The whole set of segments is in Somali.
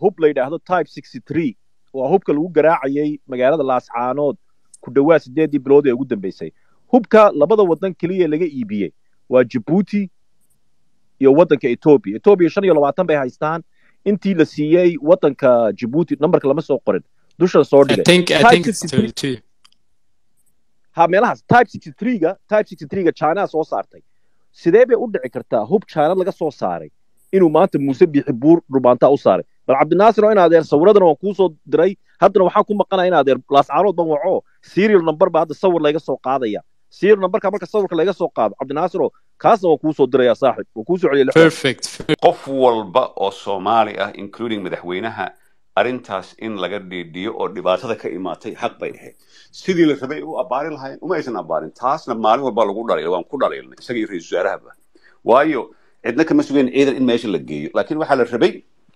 hub la yidhaahdo type sixty three waa hubka lagu garaacayay magaalada laascaanood ku dhowaad sideedii bilood ee ugu dambeysay hubka labada waddan keliya laga iibiyey waa jabuuti iyo waddanka etoobiya etoobiya shan iyo labaatan bay haystaan intii la siiyey waddanka jabuuti nambarka lama soo qorin dushan soo I dhigay think I Type think it's 63 32. ha meelahaas type sixty three-ga type sixty three-ga china soo saartay sidee bay u dhici kartaa hub china laga soo saaray inuu maanta muuse bixi buur dhumaantaa u saaray bal cabdinaasir oo in adeer sawiradana waan kuu soo diray haddana waxaan ku maqanaya in adeer laascaanood ban waco serial number ba hadda sawir layga soo qaadaya serial numberka marka sawirka layga soo qaado cabdinaasir oo kaasna waan kuu soo diraya saaxib waan kuu soo celiya lix Perfect. qof walba oo soomaali ah including madaxweynaha arrintaas in laga dhiidhiyo oo dhibaatada ka imaatay xaq bay ahayd sidii la rabay u abbaari lahayn uma aysan abbaarin taasna maalin walba lagu dhaliilay waan ku dhaliilnay isaga iyo ra-iisul wasaarahaba waayo cidna kama sugayn ciidan in meesha la geeyo laakiin waxaa la rabay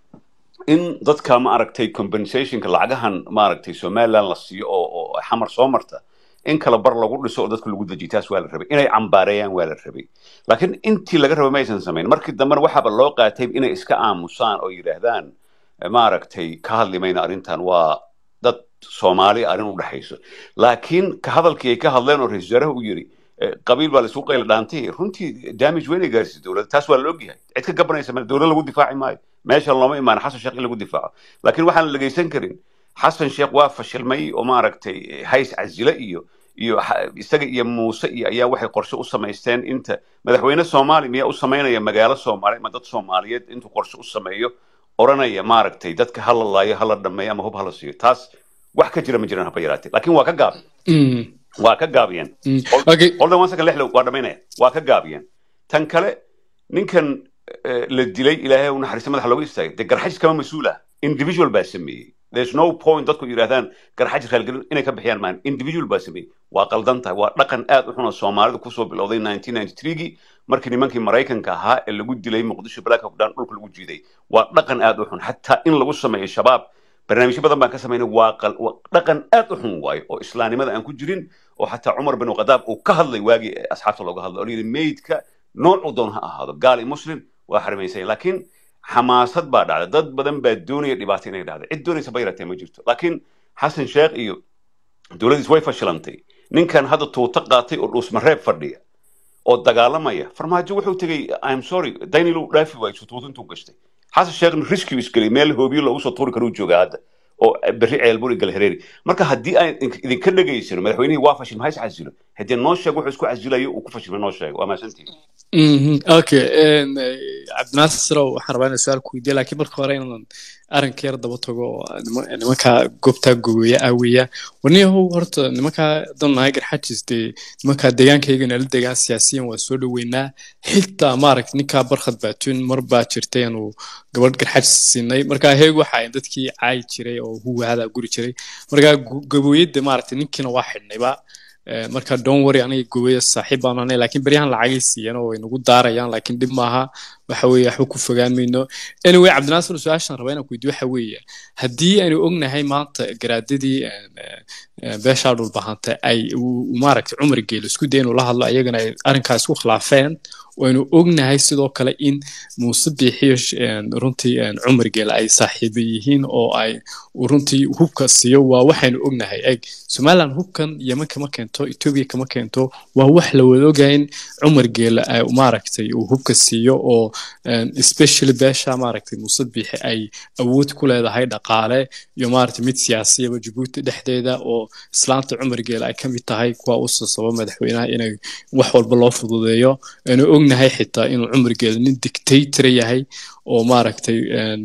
in dadka ma aragtay compensationka lacagahan maaragtay somaliland la siiyo oo oo xamar soo marta in kala bar lagu dhiso oo dadka lagu dejiyo taas waa la rabay inay cambaareeyaan waa la rabay laakiin intii laga rabay ma aysan samayn markii dambena waxaaba loo qaatay inay iska aamusaan oo yidhaahdaan eh, maaragtay ka hadli mayna arrintan waa dad soomaali arrin u dhexayso laakiin ka hadalkii ay ka hadleen oo ra-iisul wasaaraha u yidhi eh, qabiil baa laisugu qayla dhaantay runtii damage weyn ay gaarsiisay dowladda taas waa la ogyahay cid ka gabanaysa male dowlad lagu difaaci maayo meesha looma imaan xasan sheekh in lagu difaaco laakiin waxaan la dhegaysan karin xasan sheekh waa fashilmay oo maaragtay eh, hays casile iyo iyo xa- isaga iyo muuse iyo ayaa waxay qorshe u samaysteen inta madaxweyne soomaali miyaa u samaynaya magaalo soomaali ama dad soomaaliyeed intuu qorshe u sameeyo oranaya maaragtay dadka hala laayo hala dhameeyo ama hub hala siiyo taas wax ka jira ma jiraan haba yaraatee laakiin waa ka gaab Mm, waa ka gaabiyeen mm. Hold- Okay. hold on one second lexlow waa dhamaynaya waa ka gaabiyeen tan kale ninkan eh, la dilay ilaahay u naxariista madaxa looga istaagay dee garxajis kama mas-uul ah individual baa sameeyey there's no point dadku yidhahdaan garxajis raalgelin inay ka bixiyaan maan individual baa sameeyey waa qaldan tahay waa dhaqan aad u xun oo soomaalida kusoo bilowday 1993gii markii nimankii maraykanka ahaa ee lagu dilay muqdisho black hawk down dhulka lagu jiiday waa dhaqan aad u xun xataa in lagu sameeyo shabaab barnaamijyo badan baan ka samaynay waa qal- waa dhaqan aad u xun waayo oo islaamnimada aan ku jirin oo xataa cumar bin khadaab uu ka hadlay waagii ee asxaabta looga hadlay oo layidhi meydka noocuu doon ha ahaado gaal iyo muslim waa xarimaysanya laakiin xamaasad baa dhacda dad badan baa doonaya dhibaato inay dhacda cid doonaysa ba yaratee ma jirto laakiin xasan sheekh iyo dowladdiis way fashilantay ninkan hadda tuuto qaatay oo dhuusmareeb fadhiya oo dagaalamaya farmaajo wuxuu tegey im sorry daynil uu dhaafi waayo sutuuto intuu gashtay xasan sheekhna riskiu isgelay meel hoobiyo loogu soo tuuri karuu joogaa hadda oo berri ceelbur iyo galhareeri marka haddii aan idin- idinka dhegaysano madaxweynihii waa fashil maxay is casilo haddii noo sheeg wuxuu isku casilayo uu ku fashilmay noo sheeg waa mahadsantihin Mhm, okay en, eh, cabdinaasir ow, waxaan rabaa inaan su-aal ku weydiiya laakiin marka hore inaan arrinka yar daba tago oo nima- nimanka goobtaa gogoya aaweya warniyahow horta nimankaa dan nahay garxajis dee nimankaa deegaankayga nala degaan siyaasiyan waa soo dhoweynaa xitaa maaragt ninkaa barkhad baatuun mar baa jirtay inuu gabadh garxajis siinay marka heeg waxa ay dadkii caayi jiray oo huwahadaa guri jiray marka go- gabooyada maaragtay ninkiina waa xidhnayba Eh, marka don't worry aniga gubaya saaxiib baan ahay laakiin beryahan lacagay siiyeen oo way nagu daarayaan laakiin dhib maaha waxa weeye waxba ku fogaan mayno anyway cabdinaasir su-aashaan rabaa inaan ku weydiyo waxa weeye haddii aynu ognahay maanta garaadadii eh, eh, beeshaa dhulbahanta ay uu- uu maaragtay cumar geelo isku day inuu la hadlo ayagana ay arrinkaas ku khilaafeen waynu ognahay sidoo kale in muuse biixiyo sh- een, runtii een, cumar geele ay saaxiibo yihiin oo ay uu runtii hubka siiyo waa waxaynu ognahay eg somaliland hubkan yeman kama keento etoobiya kama keento waa wax la wada ogahay in cumar geele ay maaragtay uu hubka siiyo oo een, especially beesha maaragtay muuse biixi ay awood ku leedahay dhaqaale iyo maaragtay mid siyaasiyaba jabuuti dhexdeeda oo islaanta cumar geele ay ka mid tahay kuwa u sasaba madaxweynaha inay wax walba loo fududeeyo aynu ognahay xitaa inuu cumar geele nin dictator yahay oo maaragtay een,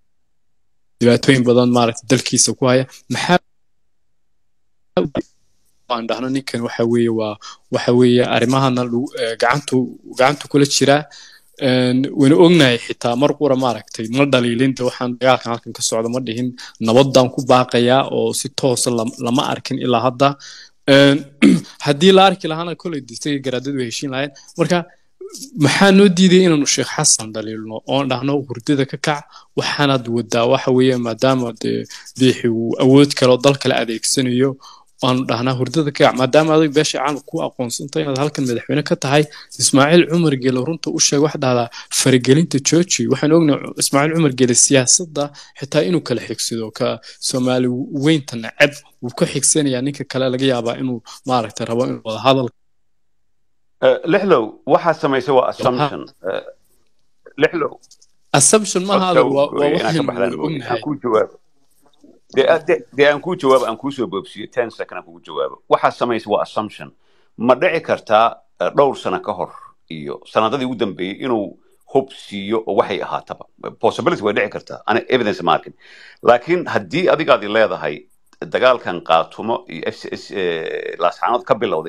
dhibaatooyin badan maaragtay dalkiisa ku haya maxaa aan dhahno ninkan waxa weeye waa waxa weeye arrimahana lagu- eh, gacantu gacantu kula jiraa Een, waynu ognahay xitaa mar qura maaragtay ma dhaliilin de waxaan dagaalkan halkan ka socda ma dhihin nabadaan ku baaqayaa oo si toosa lam- lama arkin ilaa hadda Een, haddii la arki lahaana koley distriga garaadadu way heshiin lahayn marka maxaa noo diiday inaanu sheekh xasan dhaliilno oon dhahno hurdada ka kac waxaanaad wadaa waxa weeye maadaama dee biixi uu awood kale oo dal kale adeegsanayo waanu dhahnaa hurdada ka kac maadaama adig beesha caalamka ku aqoonsanta inaad halkan madaxweyne ka tahay ismaaciil cumar gele runta u sheeg wax dhahdaa faragelinta georgi waxaan ognahay ismaaciil cumar gele siyaasadda xitaa inuu kala xigsado ka soomaali weynta nacab wuu ka xigsanayaa ninka kale laga yaabaa inuu maaragtay rabo inuu wada hadal Eh, lixlow waxaad samaysay waa assumption Eh, lixlow assumption maaha codka adag waa waa gooyay inaan ka waxaynu baxdaan wada mooye aan ognahay kuu jawaabo dee ah, dee dee aan kuu jawaabo aan kuu soo boobsiyo ten second aan kugu jawaabo waxaad samaysay waa assumption ma dhici kartaa eh, dhowr sano ka hor iyo sanadadii ugu dambeeyey inuu hub siiyo oo waxay ahaataba possibility way dhici kartaa ana evidence ma arkin laakiin haddii adigaadi leedahay dagaalkan qaatumo iyo f c s laasxaanood ka bilowday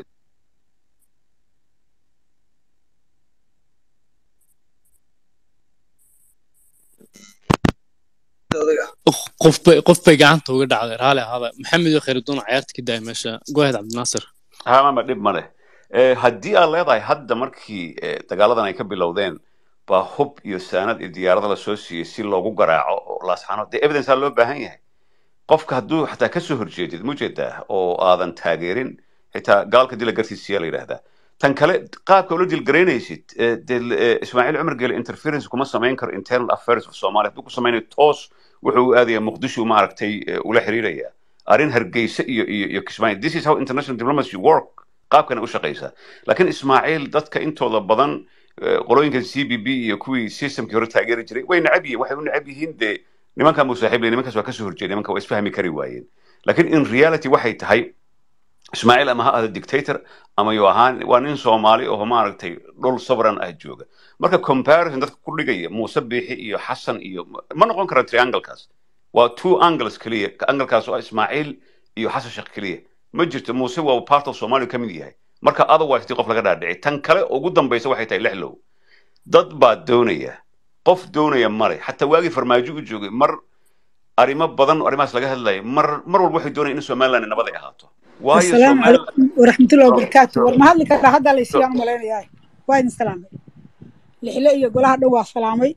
qof bay qof bay gacanta uga dhacday raali ahaada maxamed iyo khayruddin cayaarta ka daaya meesha goahead cabdinaasir hamama dhib ma leh Eh, haddii aad leedahay hadda markii eh, dagaaladan ay ka bilowdeen baa hub iyo saanad iyo diyaarada la soo siiyey si loogu garaaco oo laasxaanood dee evidence aa loo baahan yahay qofka hadduu xataa ka soo horjeedid mujeedaa oo aadan taageerin xitaa gaalka dila gartiisiyaa la yidhaahdaa tan kale qaabka ula dilgaraynaysid eh, dee eh, ismaaciil cumar gele interference kuma samayn karo internal affairs of somalia hadduu ku samaynayo toos wuxuu u aadaya muqdisho maaragtay eh, ula xiriiraya arrin hargeysa iyo iyo iyo kismaayo this is how international diplomacy work qaabkana u shaqaysaa laakiin ismaaciil dadka intooda badan eh, qolooyinkan c b b iyo kuwii systemkii hore taageeri jiray way necab yihiin waxay u necab yihiin dee nimankan muu saaxiib leh nimankaas waa kasoo horjeeda nimanka waa isfahmi kari waayeen laakiin in reality waxay tahay ismaaciil ama ha ahdo dictator ama yu ahaan waa nin soomaali oo maaragtay dhul sovereign ah jooga marka comparison dadka ku dhigaya muuse biixi iyo xasan iyo ma noqon kara trianglekaas waa two angles keliya anglekaas oo ah ismaaciil iyo xasan sheekh keliya ma jirto muuse waa part of somalia ka mid yahay marka otherwise dii qof laga dhaadhici tan kale ugu dambaysa waxay tahay lixlow dad baa doonaya qof doonaya male xataa waagii farmaajo u joogay mar arrimo badan oo arrimahaas laga hadlaya mar mar walba waxay doonayaan in somaliland nabad ay ahaato waayo السلام somaliland عليكم ورحمة الله وبركاته Sure. ورما هذا كذا هذا اللي سيان ملين ياي وايد سلامي لحلا iyo golaha dhow waa salaamay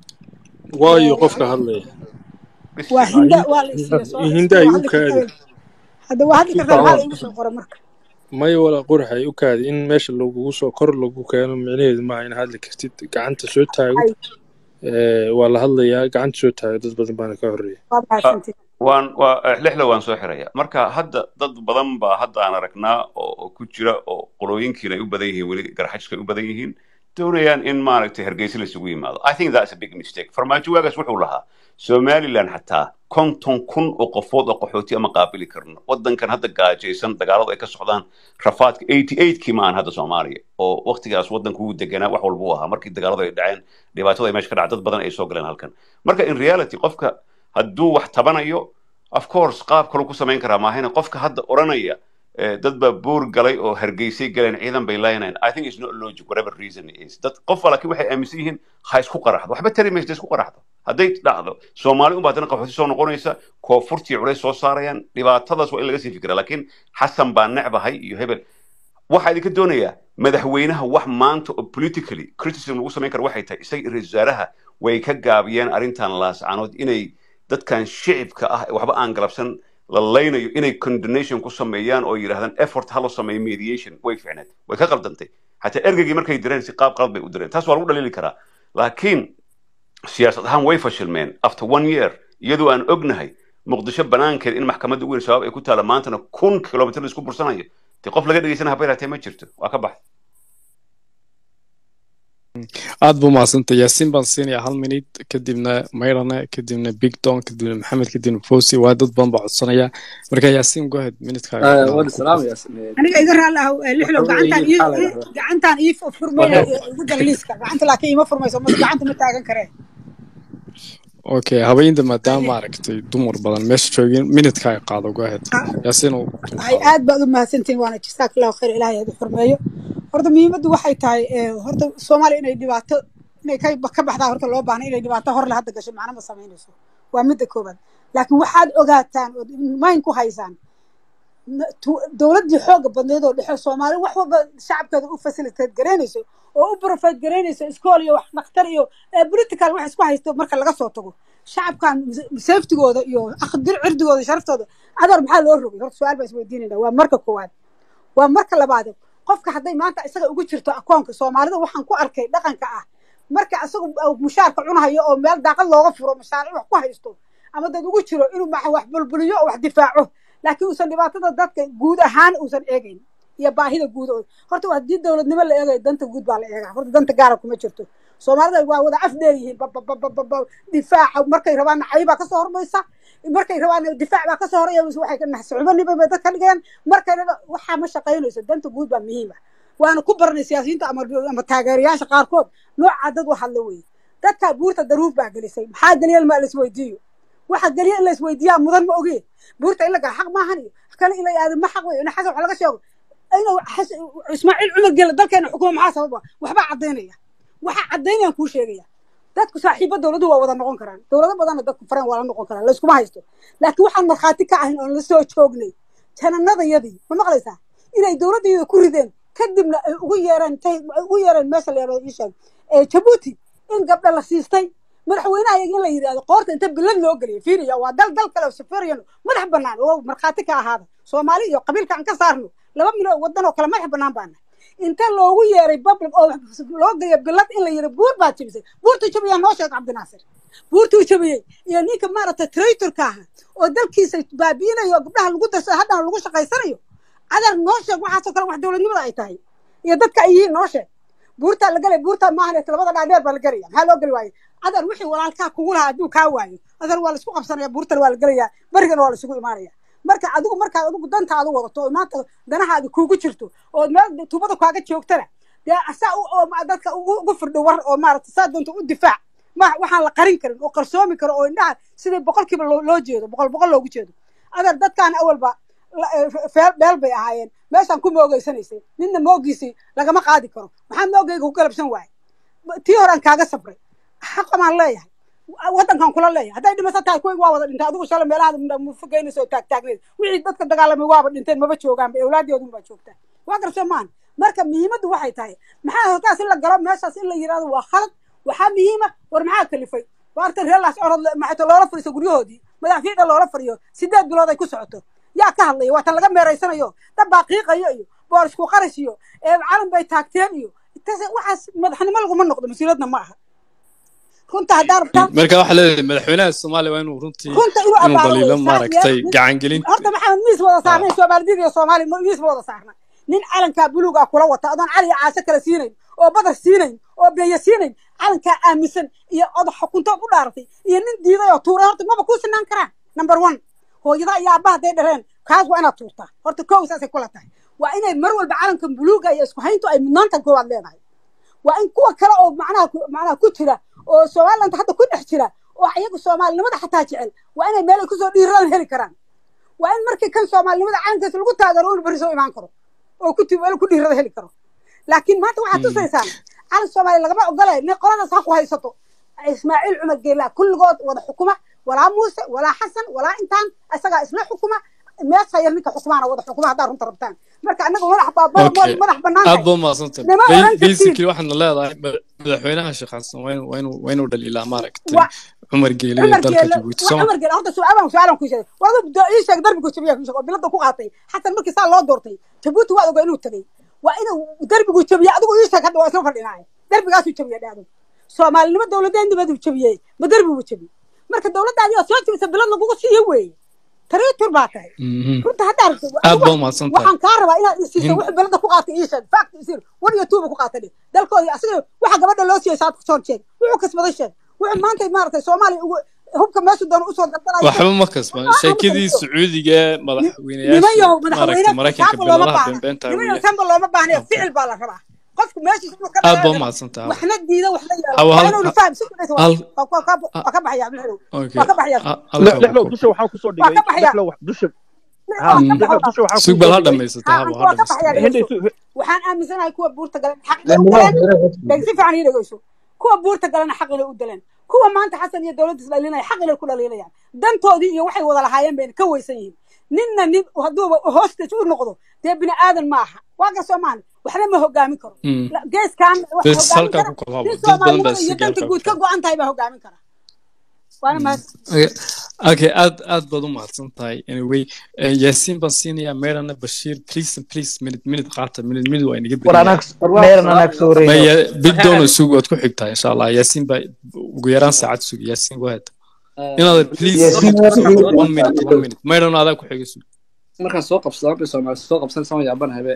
waayo qofka hadlaya waa bismillah hinda waa la isiiya soo hinda iska ay waa u hadli kaadi kartaa hadda waa hadli kartaa maxaa la igu soo qora marka maya walaa qurxa ay u kaadi in meesha lagugu soo kor lagu keeno micnaheedu maaha in hadli kartid gacanta soo taago ay ee, waa la hadlayaa gacanta soo taago dad badan baana ka horreeya waa Ah, mahadsantihin waan waa eh, lixlo waan soo xiraya marka hadda dad badan baa hadda aan aragnaa oo oo ku jira oo qolooyinkiina ay u badan yihiin weli garxajka ay u badan yihiin doonayaan in maaragtay hargeysa laisugu yimaado i think that's a big mistake farmaajo waagaas wuxuu lahaa somaliland xataa konton kun oo qofood oo qaxooti ama qaabili karno wadankan hadda gaajaysan dagaaladu ay ka socdaan rafaadka eighty eightkii ma aan hadda soomaaliya oo waqtigaas wadanku wuu deganaa wax walba u ahaa markii dagaaladu ay dhaceen dhibaatada ay meesha ka dhacay dad badan ay soo galeen halkan marka in reality qofka hadduu wax tabanayo of course qaab kaluu ku samayn karaa maahayna qofka hadda oranaya eh, dad baa buur galay oo hargeysay galeen ciidan bay laaynayn i think it's not logic whatever reason it is dad qof laakiin waxay aaminsan yihiin ha isku qaraxdo waxba tari maysa isku qaraxdo hadday dhacdo soomaali unba haddana qaxooti soo noqonaysa koonfurtii culays soo saarayaan dhibaatadaas waa in laga sii fikira laakiin xasan baa necbahay iyo hebel waxaa idinka doonayaa madaxweynaha wax maanta oo politically criticism lagu samayn karo waxay tahay isaga iyo ra-iisul wasaaraha way ka gaabiyeen arrintan laascanood inay dadkan shicibka ah ee waxba aan galabsan la laynayo inay condonation ku sameeyaan oo yidhahdaan effort ha loo sameeyo mediation way ficneed way ka qaldantay xataa ergeygii markay direen si qaab qalad bay u direen taas waa lagu dhaliili karaa laakiin siyaasad ahaan way fashilmeen after one year iyadoo aan ognahay muqdisho banaankeed in maxkamadda ugu weyn shabaab ay ku taala maantana kun kilomitr la isku bursanayo dee qof laga dhegeysana haba yaraatee ma jirto waa ka baxay aad buu mahadsantay yaasiin baan siinayaa hal minute kadibna mayrane kadibna big don kadibna maxamed kadibna fosi waa dad badan baa codsanaya marka yaasiin go ahead minutkaaga آه، ku وأنا ku سلام kuf يا سنين aniga iga raali ah eh, lixlow وحوي gacantaan ii حالة ii- gacantaan ii furmayna igu dar liiska gacanta laakiin ima furmayso ma gacanta ma taagan karee okay habeynta maadaama maaragtay dumar badan meesha joogin minutkaaga qaado go ahead yaasiin uu dul ay qaado aad baad u mahadsantihin waana jazaak allahu khayr ilaahay hadi xurmeeyo horta muhiimaddu waxay tahay eh, horta soomaaliya inay dhibaato inay ka ka baxdaa horta loo baahna inay dhibaato hor le hadda gasho macno ma samaynayso waa midda koobaad laakiin waxaad ogaataan ood mayn ku haysaan na- tu- dowladdii xooga badneed oo dhexe soomaali wax walba shacabkeeda u facilitate garaynayso oo u profit garaynayso iskool iyo wax dhakhtar iyo eh, political wax isku haysto marka laga soo tago shacabkan safetigooda iyo aqdir cirdigooda sharaftooda adar maxaa loo rogay horta su-aal baa isweydiinayna waa marka koowaad waa marka labaad qofka hadday maanta isaga ugu jirto akoonka soomaalida waxaan ku arkay dhaqanka ah marka isagu mushaarka cunahayo oo meel daaqad looga furo mashaaric wax ku haysto ama dad ugu jiro inuu ma wax bulbuliyo oo wax difaaco laakiin uusan dhibaatada dadka guud ahaan uusan eegayn iyo baahida guud oo horta haddii dowladnimo la eegayo danta guud baa la eegaa horta danta gaara kuma jirto soomaalida waa wada af dheer yihiin bababababa difaaca markay rabaan caybaa kasoo hormaysa markay rabaan difaac baa kasoo horaya waxay ka naxsucubaniba bay dadka dhigayaan markay raba waxaa ma shaqaynayso danta guud baa muhiim ah waana ku baranay siyaasiyiinta ama ama taageerayaasha qaarkood noocaa dad u hadla weeye dadkaa buurta daruuf baa gelisay maxaa geliya ma la isweydiiyo waxa geliya in la isweydiiyaa mudan ma ogee buurta in la gala xaq maahan iyo kale in la aado ma xaq wey in xasan wax laga sheego inuu ismaaciil cumar gela dalkeena xukuma maxaa sababa waxbaa caddaynaya waxaa caddaynayaan kuu sheegaya dadku saaxiibo dowladuhu waa wada noqon karaan dowlado badanna dadku fareen waa la noqon karaan layskuma haysto laakiin waxaan markhaati ka ahayn oon la soo joognay jananadayadii ma maqlaysaa inay dowladdeeda ku rideen kadibna ay ugu yeereen intay ugu yeereen meesha la yaraado isheeg ee jabuuti in gabdha la siistay madaxweynaha iyaga in la yidhahdo qoorta inta bilad loo geliyay fiiriya waa dal dal kale safariyan madax bannaan oo markhaati ka ahaada soomaali iyo qabiilka aan ka saarno laba milyan waddan oo kale madax bannaan baana inta loogu yeeray public oo loo geeyo bilad in la yidhi buur baad jebisay buurtuu jabiyaa noo sheeg cabdinaasir buurtuu jabiyey iyo ninka maaragtay traitorka aha oo dalkiisa baabi'inayo gabdhaha lagu darsada haddana lagu shaqaysanayo adar noo sheeg waxaasoo kale wax dowladnimada ay tahay iyo dadka ay yihiin noo sheeg buurtaa la gelay buurtaa maahan labada dhaadheer baa la gelaya maxaa loo geli waaye adar wixii walaalkaa kugu lahaa hadduu kaa waayo adar waa laisku qabsanaya buurtana waa la gelayaa berigana waa laisugu imaanaya marka adigu markaad adigu dantaadu wadato oo maanta danahaadi kuugu jirto oo meel tuubada kaaga joogtana dee asaa dadka ugu firdho war oo maarata saa doonta u difaac ma waxaan la qarin karin oo qarsoomi karo oo indhaha sidai boqolkiiba loo jeedo boqol boqol loogu jeedo adar dadkaana awalba beel bay ahaayeen meeshaan ku moogeysanaysay ninna moogiisii lagama qaadi karo maxaa moogeyga ku galabsan waaye tii horaan kaaga sabray xaqamaan leeyahay waddankan kula leeyahay hadday dhimaso tahay kuwayg waa wada dhintay adigu shala meelaha mufogeynaysa oo taagtaagneed wixii dadka dagaalamay waaba dhinteen maba joogaanba awlaaddoodun baa joogtaa waa garso maan marka muhiimaddu waxay tahay maxaa halkaas in la galo meeshaas in la yidhahdo waa khalad waxaa muhiima war maxaa kalifay waarta reelaas orod maxayto loola fadhiiso guryahoodii madaxfiida loola fadhiyo sideed bilood ay ku socoto yaa ka hadlaya waa tan laga meeraysanayo dad baa qiiqayo iyo boor isku qarash iyo calan bay taagteen iyo waxaas madaxnimo laguma noqdo mas-uuliyaedna ma aha runta haddaa rabtaa marka waxaa leedahay madaxweynaha soomaaliya waa inuu runtii runta inuu inuu abaaro daliilo saa- maaragtay yaa- gacangelinta horta maxamed miis wada saarnay soomaalidid iyo soomaali miis ma wada saarna nin calankaa buluugaa kula wata adoon cali iyo caasho kale siinayn oo badar siinayn oo beeya siinayn calankaa aaminsan iyo odax xukuntood u dhaaratay iyo nin diiday oo tuuray horta maba kuu sinaan karaan number one hooyada iyo aabbaha hadday dhareen kaas waa inaad tuurtaa horta kow saasay kula tahay waa inay mar walba calankan buluuga iyo isku hayntu ay mudnaanta koowaad leedahay waa in kuwa kale oo macnaha ku- macnaha ku jira oo somaliland hadda ku dhex jira oo iyagu soomaalinimada xataa jecel waa inay meel ay kusoo dhiiradaan heli karaan waa in markii kan soomaalinimada calankiisa lagu taageero uu beri soo imaan karo oo ku ti- meel ku dhiirada heli karo laakiin maanta waxaad tusaysaan calan soomaaliya lagama ogolay nin qoladaas ha ku haysato ismaaciil cumar geelaa kulligood wada xukuma walaa muuse walaa xasan walaa intaan isagaa isla xukuma meesha yar ninka xukumaana wada xukuma haddaa runta rabtaan marka annaga madax baa Okay. madax bannaan aad tahay baa mahadsantahay Nima Ba- oran kartid. basically waxaana leedahay ma- madaxweynaha sheekh xasan waa inuu- waa inuu- waa inuu dhaliilaa maaragtay Wa- cumar geele iyo cumar dalka geele jabuuti wa- soo ma cumar geele horta su-aalan su-aalan ku sheegay wadu ii sheeg darbigu jabiya ku sheeg oo bilada ku qaatay xasan markii saa loo doortay jabuuti waa ogaa inuu tagay waa inuu darbigu jabiya adigu ii sheeg hadda waa isla fadhinaaye darbigaasuu jabiya dhaado soomaalinimo dowladeennimadu jabiyey ma darbigu jabiy marka dowladdaadii oo soo jabisa bilad lagugu siiyo weeye tariitur baa tahay Mhm. runta haddaa rabto aad baa umahadsantahay waxaan kaa rabaa inaad isiiso In- wixii belada ku qaatay ii sheeg fact isir war iyo tuuba ku qaatay dhe dalkoodii asiga waxa gabadha loo siiyey saad kusoo sheeg wuxuu kasbaday sheeg wuxuu maanta maaragtay soomaaliya ugu hubka meeshu doona usoo daldalaya waxba ma kasban Waxba ma sheekadii kasban. sacuudiga ee niman madaxweynayaasha yahow maaragtay madaxweyne maraykanka kaaba looma biladaha baahna beenbeenta niman yahow weeye kanba looma baahnayo Okay. ficil baa la rabaa qofku meeshiisa inuu ka aad baa dhaqaaqo umahadsantahay waxna diida waxna yeelo Hawa- waa hal- inuuna faham si kudhaysa hal- waa ka waa ka baxaya abdulxadow okay waa ka baxaya Ha- halkaa lexlow ku- dusha waxaan kusoo waa dhigay ka baxaya lexlow wax- dusha waa ha ka Mm. lexlow baxaya dusha waxaan sug bal kusoo ha dhigay dhamaysata ha haba waa ha ka baxaya dhamaysata hinday dhegeyso su- waxaan aaminsanahay kuwa buurta galan xaq inay u galeen dheg si fiican ii dhegeyso kuwa buurta galana xaq inay u daleen kuwa maanta xasan iyo dowladdiis dhaliinaya xaq inay ku dhaliinayaan dantoodii iyo waxay wada lahaayeen bayna ka weysan yihiin ninna nin hadduuba hostage u noqdo dee bini aadan ma aha waa ka soomaali waxna ma hogaamin karo Mm. La- geeskan wax bes hogaamin halkaa kara ku kala habo nin dad badan baa soomaalinimada iyo si danta gaarka guud ka go-an tahay baa hogaamin kara waana mahad Okay, okay, aad aad baad u mahadsan tahay anyway eh, yaasiin baan siinayaa meerana bashiir please please minute minute qaata minute minute waa inaga war beriyaa anaag meeran anaag soo wareeyo maya bidoona isugu waad ku xigtaa insha allah yaasiin baa ugu yaraan saacad sugi yaasiin go ahead inaad please Yaasiin waa minute one minute one minute meerana adaa ku xiga sug markaan soo qabsadaan bay soomaali soo qabsan sama yaabanahabe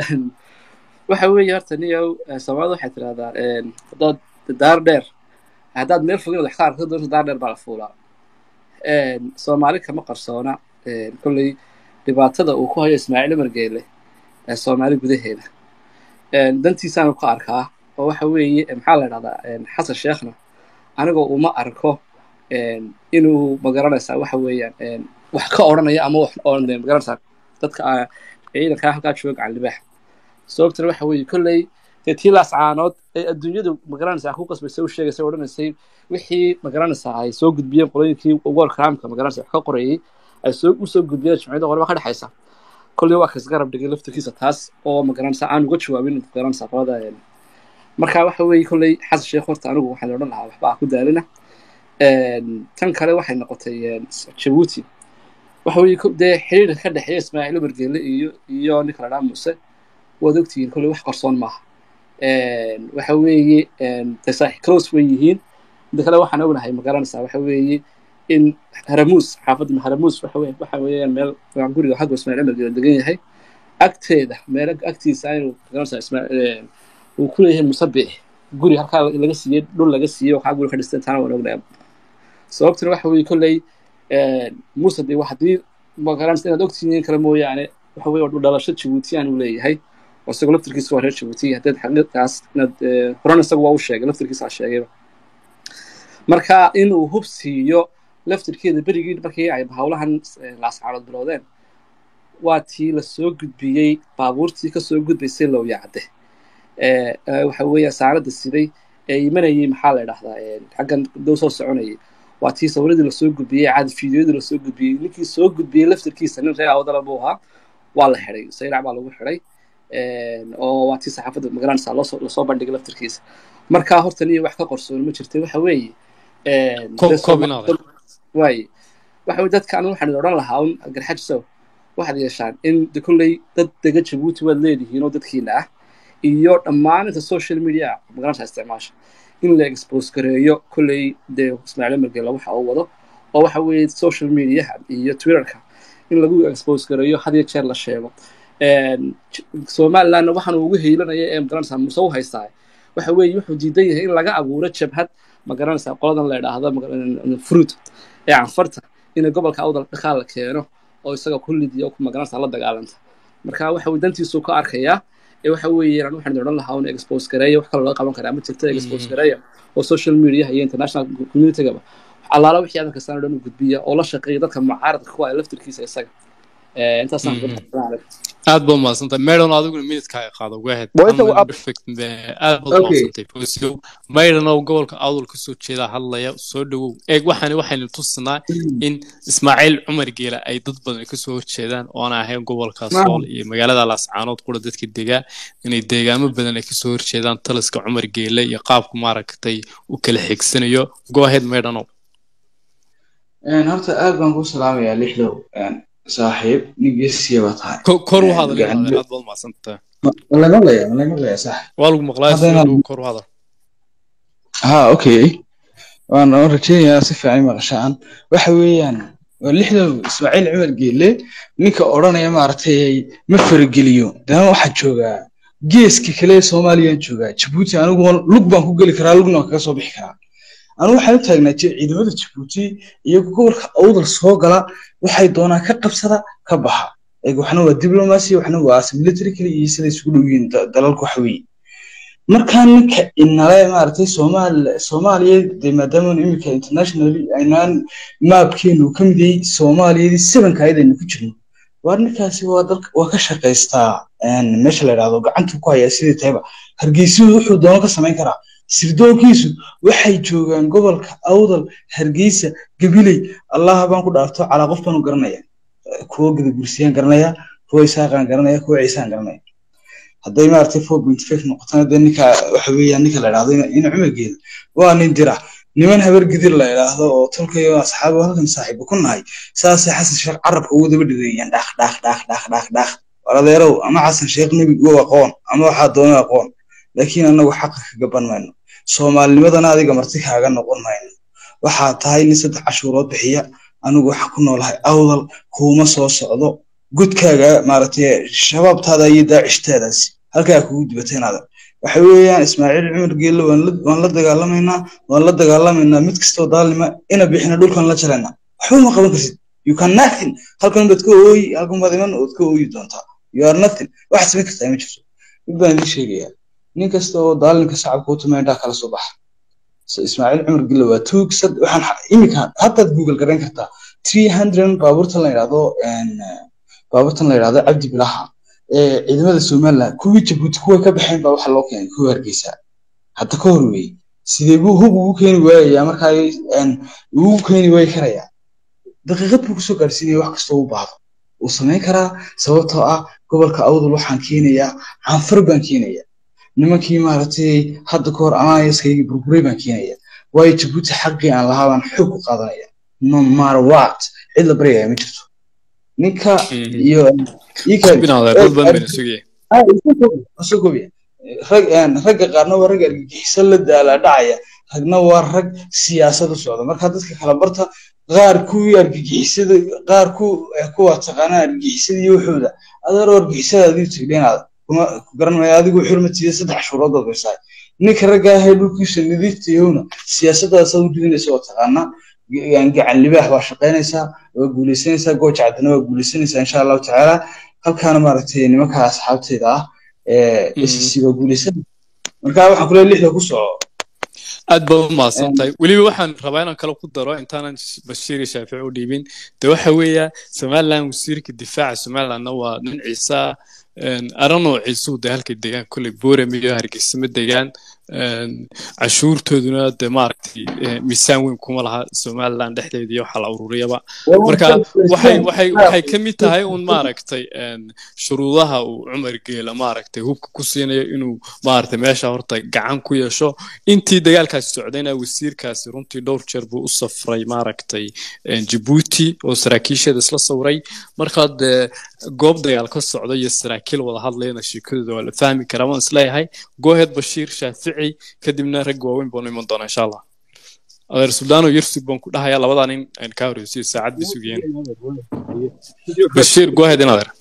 waxa weeye horta niyow eh, soomaalida waxay tidhahdaa haddaad daar dheer haddaad meel fogin wax ka aragto doonta daar dheer baa la fuulaa soomaali kama qarsoona een, kolley dhibaatada uu ku hayo ismaaciil umar geele ee soomaali gudaheeda een, dantiisaanu ka arkaa oo waxa weeye eh, maxaa la dhahdaa een, xasan sheekhna anigoo uma arko een, inuu magaranaysaa waxa weeyaan een, wax ka odhanaya ama wax oon magaranaysaa dadka ah, ciidankaa halkaa jooga gacan libaax sababtana waxa weeye kolley dee tii laascaanood ee adduunyadu magaranaysaa ku qasbaysay u sheegaysay odhanaysay wixii magaranaysaa ay soo gudbiyeen qolooyinkii world crimeka magaranaysa wax ka qorayay ay soo u soo gudbiyeen jimciyada qolaba ka dhexaysa kolley waa kas garab dhigay laftirkiisa taas oo magaranaysaa aan uga jawaabin magaranaysaa qolada een. marka waxa weeye kolley xasan sheekh horta anigu waxaan odhan lahaa waxba ha ku daalina Een, tan kale waxay noqotay een, jabuuti waxa weeye ko- dee xiriirka ka dhexeeya ismaaciil umar geele iyo iyo ninka la dhaha muuse waad ogtihiin kolley wax qarsoon maaha Een, waxa weeye een, dee saaxi close way yihiin mida kale waxaan ognahay ma garanaysaa waxa weeye in haramuus xaafadda haramuus waxa weye waxa weeyaan meel waa guriga xagga ismaaciil umar geele degan yahay agteeda meel agtiisa inuu magaranaysaa ismaaciil uu ku leeyahay musabix guri halkaa laga siiyey dhul laga siiyey waxaa guri ka dhistay taana waan ognahay sababtuna waxa weeye kolley muuse dee haddii magaranaysa inaad ogtihiin kale mooyaane waxa weye waa dhul dhalasho jabuutiyaan uu leeyahay oo isagoo laftirkiisa waa reer jabuuti haddaad xaqiiqaas inaad eh, horena isaga waa u sheegay laftirkiisa ha sheegayba marka inuu hub siiyo laftirkeeda berigii markii ay hawlahan eh, laascaanood bilowdeen waa tii lasoo gudbiyey baabuurtii kasoo gudbaysay lowyacde ee ee, waxa weeye saarada siday ee imanayay maxaa la idhahdaa ee, xaggan dow soo soconayay waa tii sawiradii lasoo gudbiyey caadi fiidiyoyadii lasoo gudbiyey ninkii soo gudbiyey laftirkiisa nin reer awadala buu ahaa waa la xidhay sayrac baa lagu xidhay Een, oo waa tii saxaafadda magaranaysaa loosoo lasoo bandhigay laftirkiisa marka horta niyo wax ka qorsoon ma jirta waxa weeye een, Koob- dee koob Sooma- inaad eegto. waaye waxa weye dadka anu waxaan odhan lahaa un garxajsow waxaad yeeshaan in de kolley dad dega jabuuti waad leedihiin oo dadkiina ah iyo dhammaan inta social media magaranaysaa isticmaasha in la expose gareeyo kolley dee ismaaciil margeela waxa uu wado oo waxa weeye social mediaha iyo twitterka in lagu expose gareeyo had iyo jeer la sheego Een, J- somalilandna waxaan ugu heelanaya ee magaranaysaa muse u haystaa waxa weeye wuxuu diidan yahay in laga abuuro jabhad magaranaysaa qoladan la idhaahdo maga- fruit ee canfarta in gobolka awdal dhaqaal la keeno oo isaga ku lidiya oo ku magaranaysaa la dagaalanta marka waxa uu dantiisu ka arkayaa ee waxa weeye aan waxaan odhan lahaa un expose gareeya wax kale loo qaban karaa ma jirto expose gareeya oo social media iyo international communitygaba allaala wixii adan kastaan oo dhan u gudbiya oo la shaqeeya dadka mucaaradka ku ah laftirkiisa isaga Ee, intaasaan Mhm. ku aad baad mahadsantahay meydhan adiguna minidkaaga qaado go ahead Waa inta Ama uu- perfect eh, aad baad Okay. mahadsantahay Fawzio. meydhan oo gobolka awdal kasoo jeeda hadlaya soo dhawow eeg waxaani waxaynu tusinaa in ismaaciil cumar geela ay dad badan kasoo horjeedaan oona ahayn gobolka sool iyo magaalada laascaanood qura dadka degaa inay deegaamo badan ay kasoo horjeedaan taliska cumar geele iyo qaabku maaragtay u kala xigsanayo go ahead meydhanow Een, horta aad baan kuu salaamayaa lixdow Een, saaxiib nin geesiya baa tahay Ko- kor u Eh, hadal gacan- inaad aad baad mahadsantahay Ma laga hadlayaa ma laga hadlayaa saaxiib waa lagu maqlaa Hadda soo inaad- dhawow kor u hadal ha okay waan waan rajeynayaa si fiican maqashaan waxa weeyaan waa lixdow ismaaciil cumar geelle ninka odhanaya maaragtay ma farageliyo dana waxaa joogaa geeska kale ee soomaaliyaan joogaa jabuuti anigu waan- lug baan ku geli karaa lugna waan kaga soo bixi karaa anigu waxaan u taagnaa ji- ciidamada jabuuti iyo gobolka awdal soo gala waxay doonaan ka qabsada ka baxa Eeg, waxna waa diblomacy waxna waa military kale iyo sida isugu dhow yihiin da- dalalka waxa weeye markaa ninka inale maaragtay soomaal soomaaliya dee maadaama iminka internationally aynaan maabkeenu ka mid yahay soomaaliyadii sevenka ayadaynu ku jirno waar ninkaasi waa dalka waa ka shaqaystaa een, meesha la yidhaahdo gacantuu ku hayaa sidii tayba hargeysuhu wuxuu doono ka samayn karaa sirdoonkiisu waxay joogaan gobolka awdal hargeysa gabiley allah baan ku dhaarto calaa qof baan u garanaya kuwo gadabursiyaan garanaya kuwo isaaqaan garanaya kuwo ciisaan garanaya hadday maaragtay four point five noqotona dee ninka waxa weeyaan ninka la idhahdo ina ina cumargeeda waa nin dira niman habar gidir la idhaahdo oo tolkayo asxaabo halkan saaxiibo ku nahay saasay xasan sheekh carabka ugu daba dhigayaan dhaaq dhaaq dhaaq dhaaq dhaaq dhaaq war adeerow ama xasan sheekh nebi u aqoon ama waxaa doona aqoon laakiin anagu xaqa ka gaban mayno soomaalinimadana adiga marti kaaga noqon mayno waxaa tahay nin saddex cashuurood bixiya anigu waxaa ku noolahay awdal kuuma soo socdo gudkaaga maaragtay shabaabtaada iyo daacishtaadaasi halkaa kugu dibataynaada waxa weeyaan ismaaciil cumar geelle waan la waan la dagaalamaynaa waan la dagaalamaynaa mid kastoo daalnima ina bixina dhulkan la jaraynaa waxba ma qaban kartid you can nothing halkan baad ka ooyi halkan baad iman ood ka ooyi doontaa you are nothing waxaad samayn kartaa ma jirto mid baan idiin sheegayaa nin kasta oo daalinka shacabka u tumay indhaha kala soo baxa so ismaaciil cumar gille waa tuug sad waxaan xa- iminka haddaad google garayn kartaa three hundred baabuurtan la yidhahdo een, eh, baabuurtan la yidhahdo cabdi bilaha ee ciidamada somaliland kuwii jabuuti kuway ka baxeen baa waxa loo keenay kuwa hargeysa hadda ka hor weeye sidee buu hub ugu keeni waayayaa markaa een, ugu keeni waayi karayaa daqiiqad buu kusoo gaarsiinaya wax kastoo u baahdo wuu samayn karaa sababtoo ah gobolka awdal waxaan keenayaa canfar baan keenayaa nimankii maaragtay hadda ka hor alliancekaygii burburay baan keenaya waayo jabuuti xaqii aan lahaa baan xoog ku qaadanaya no matter what cid la baryaya ma jirto ninka iyo ii kale binaadar dad badan bayna sugaya Ah, iska koobi, iska koobi. rag een, ragga qaarna waa rag argagixiso la daala dhacaya ragna waa rag siyaasad u socda marka dadka kala barta qaar kuwii argagixisada qaar ku eh, kuwa taqaana argagixisada iyo wuxuuda adeeroo argagixisada adigu tigdheenaada kuma ku garan maayo adigu xurmatiida saddex shuurood ood baysaay ninka ragga ahee dhulkiisa nadiifta yahowna siyaasadaas aad u didinaysa oo taqaana ga- gacan libaax waa shaqaynaysaa waa guulaysanaysaa gooja caddana waa guulaysanaysaa insha allahu tacaala halkaana maaragtay nimanka asxaabteyda ah ee Mhm. SEC waa guulaysan marka waxaan kuleeyahay lixda ku soco aad baad u mahadsan tahay weliba waxaan rabaa inaan kale ku daro intaanan bashiir iyo shaafici u dhiibin de waxa weeya somaliland wasiirka difaaca somalilandna waa nin ciisa aranoo ciisuhu de halkay degaan kolley boorem iyo hargeysa ma degaan een, cashuurtooduna de maaragtay eh, miisaan weyn kuma laha somaliland dhexdeeda iyo waxa la ururiyaba marka waxay waxay waxay ka mid tahay un maaragtay een, shuruudaha uu cumar geela maaragtay hubka ku siinayo inuu maaragtay meesha horta gacan ku yeesho intii dagaalkaasi socdayna wasiirkaasi runtii dhowr jeer buu u safray maaragtay een, Djibouti oo saraakiisheeda isla sawray markaa dee goob dagaal ka socda iyo saraakiil wada hadlayana sheekadooda waa la fahmi karaa waan isleeyahay gooheed bashiir shaafici kadibna rag waaweyn baanu iman doonaa insha allah adeer suldaano yarsug baan ku dhahayaa labadaa nin aan kaa horeysiyo saacad bay sugayeen bashiir gooheed in adeer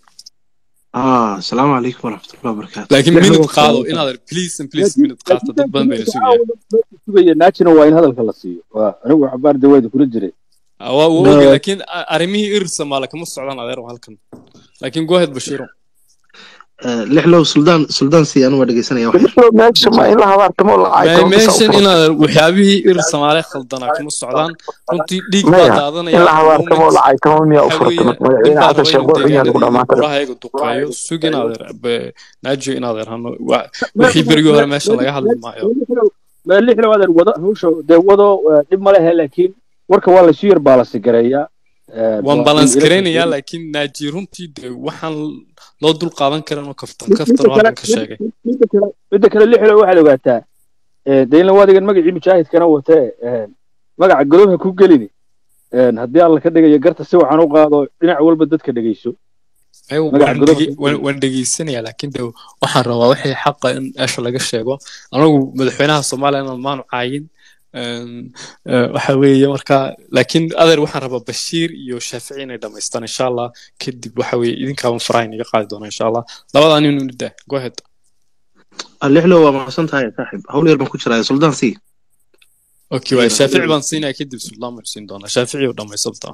آه السلام عليكم ورحمة الله وبركاته laakiin minute qaado in adeer please and please minute qaata dad badan bayna sugayeen sugaya naajina waa in hadalka la siiyo waa anigu xabaar daweeda kula jiray Ah, waa waa oge laakiin a- arrimihii irir soomaali kama socdaan adeer oo halkan laakiin gooheed bashiiro آه لحلو سلطان سلطان سي أنا ودقي سنة واحد meesha ma in la habaartamo la Ma- caytamo meeshan in adeer waxyaabihii irir soomaali khaldanaa kama socdaan runtii dhiig baa maya in daadanaya la habaartamo moment la caytamo miyaa u waxa furtama weeye nin madaxweyne baa xasan raba sheekh inuu wuxuu yahay lagu deegaanadii dhamaatay buraha iyaga duqaayo sug in adeer be- naajo in adeer hano wa- wixii berigii hore meeshan laga hadli maayo lixda adeer wado hawsha dee wado eh, dhib ma lehe laakiin warka waa laysu yar baalasi gareeyaa Eh, waan waa balans in garaynayaa laakiin naaji runtii de waxaan loo dul qaadan karin oo kaftan kaftan oo midda kale halkan ka sheegay midda kale midda kale lixda waxaad ogaataa eh, dee in lawadigan magacii mujaahidkana watee eh, magaca godobha ku gelini Eh, haddii alla ka dhigayo garta si wacan u qaado dhinac walba dadka dhegeyso Ay, magaca waan godobha dhege- waan- waan dhegeysanayaa laakiin de waxaan rabaa wixii xaqa in meesha laga sheego anagu madaxweynaha soomaaliya maanu caayin Een, eh, waxa weeye marka laakiin adeer waxaan rabaa bashiir iyo shaafici inay dhamaystaan insha allah kadib waxa weeye idinkaaban faraha inaga qaadi doona insha allah labadaa nin nida go ahead لحلو ما صنت هاي صاحب هول يربن كشرا سلطان سي okay waay shaafici baan siinaya kadib sultaan baan siin doonaa shaafici oo dhamaysabta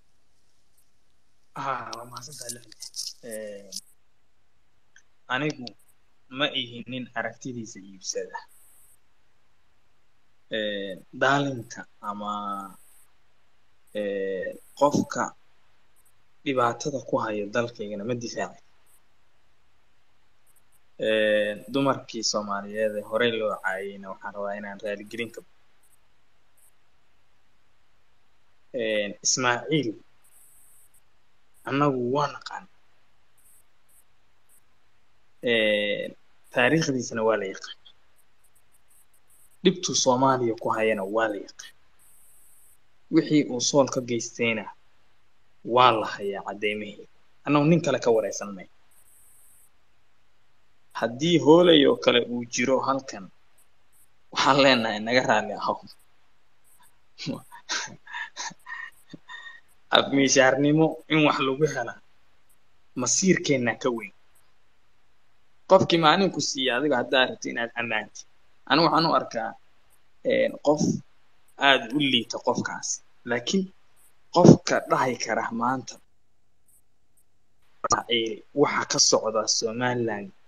haa waa mahadsantahay lixle Ee, anigu ma ihi nin aragtidiisa iibsada Ee, daalinka ama ee, qofka dhibaatada ku haya dalkaygana ma difaaci Ee, dumarkii soomaaliyeed ee horey loo caayayna waxaan rabaa inaan raaligelin ka Ee, ismaaciil annagu waa naqaan Ee, taariikhdiisana waa la yaqaan dhibtuu soomaaliya ku hayana waa la yaqaan wixii uu sool ka geystayna waa la hayaa caddeymihii annagu nin kale ka waraysan may haddii hoolay oo kale uu jiro halkan waxaan leenahay naga raalli ahow afmiishaarnimo in wax lagu hela masiirkeenna ka weyn qofkii maalinku siiya adiga haddaa rabti inaad ammaantid anigu waxaan u arkaa qof aada u liita qofkaas laakiin qofka dhahi kara maanta waxa ka socda somaliland